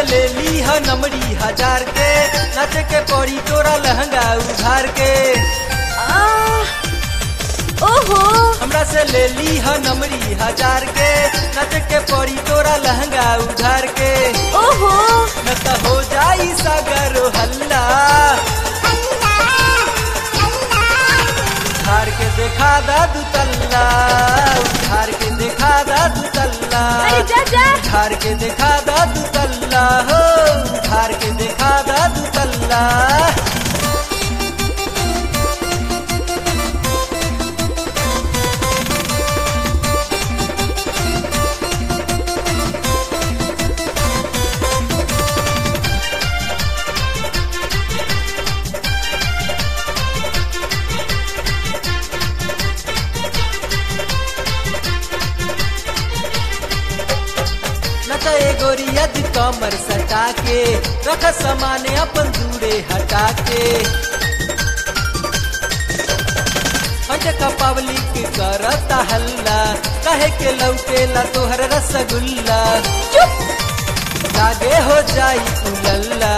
से ले ली ह नमरी हजार के नाचे के पड़ी तोरा लहंगा उधार के आ, ओहो हमरा से ले ली ह नमरी हजार के नाचे के पड़ी तोरा लहंगा उधार के ओहो न त हो जाई सागर हल्ला उधार के देखा दा दू तल्ला उधार के देखा दा दू तल्ला अरे जा जा उधार के देखा दा दू तल्ला हो उधार के देखा दा दू तल्ला नचा ए गोरिया दी कमर सटा के रख सामान अपन दूरे हटा के का पब्लिक करता हल्ला कहे के लौकेला तोहर रसगुल्ला चुप लागे हो जाई उलल्ला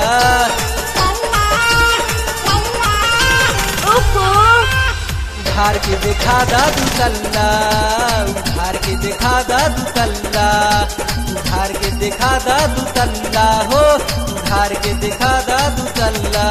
ओहो उधार के देखा दा दू तल्ला उधार के देखा दा दू तल्ला उधार के देखा दा दू तल्ला हो उधार के देखा दा दू तल्ला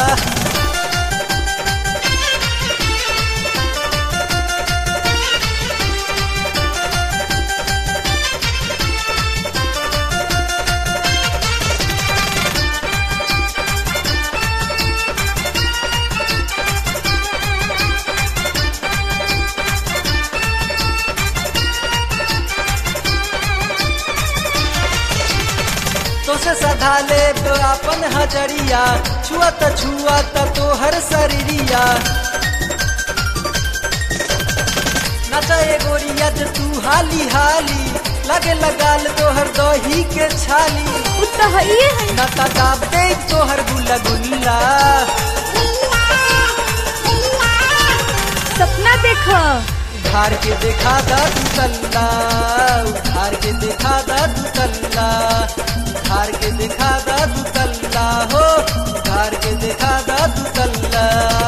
तो से सधा ले तो अपन हजरिया छुआ त छुआ त तोहर शरीरिया नचा ए गोरिया जे तू हाली हाली लगे लगाल तोहर दही के छाली उतना है ये है न त दाब दे तोहर गुल्ला गुल्ला सपना देखो उधार के देखा दा दू तल्ला उधार के देखा दा दू तल्ला उधार के देखा दा दू तल्ला हो उधार के देखा दा दू तल्ला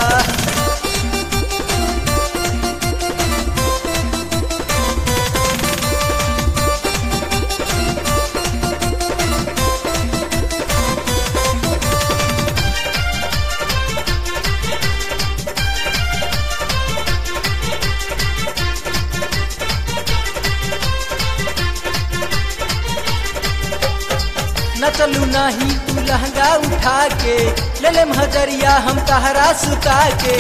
न चलू नाही तू लहंगा उठा के ले ले हजरिया हम तहरा सुता के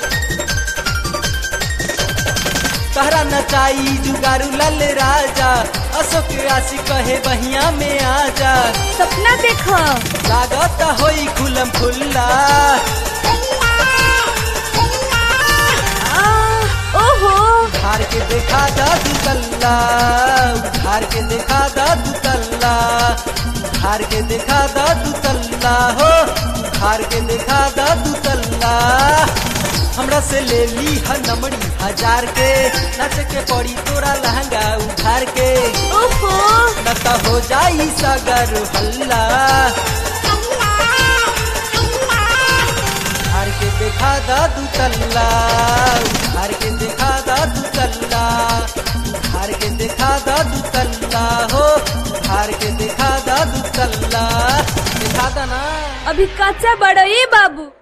तहरा नचाई जुगारू लल राजा अशोक राशि कहे बहिया में आजा सपना देखो लागत होई खुलम खुल्ला आ, ओहो उधार के देखा दा दू तल्ला उधार के देखा दा दू तल्ला उधार के देखा दा दू तल्ला हो उधार के देखा दा दू तल्ला हमरा से ले ली ह नमड़ी हजार के नच के पड़ी तोरा लहंगा उधार के ओहो न त हो जाई सगर हल्ला उधार के देखा दा दू तल्ला उधार के देखा दा दू तल्ला उधार के देखा दा दू तल्ला हो उधार के देखा दा दू तल्ला देखा दा ना अभी कच्चा बड़ो ये बाबू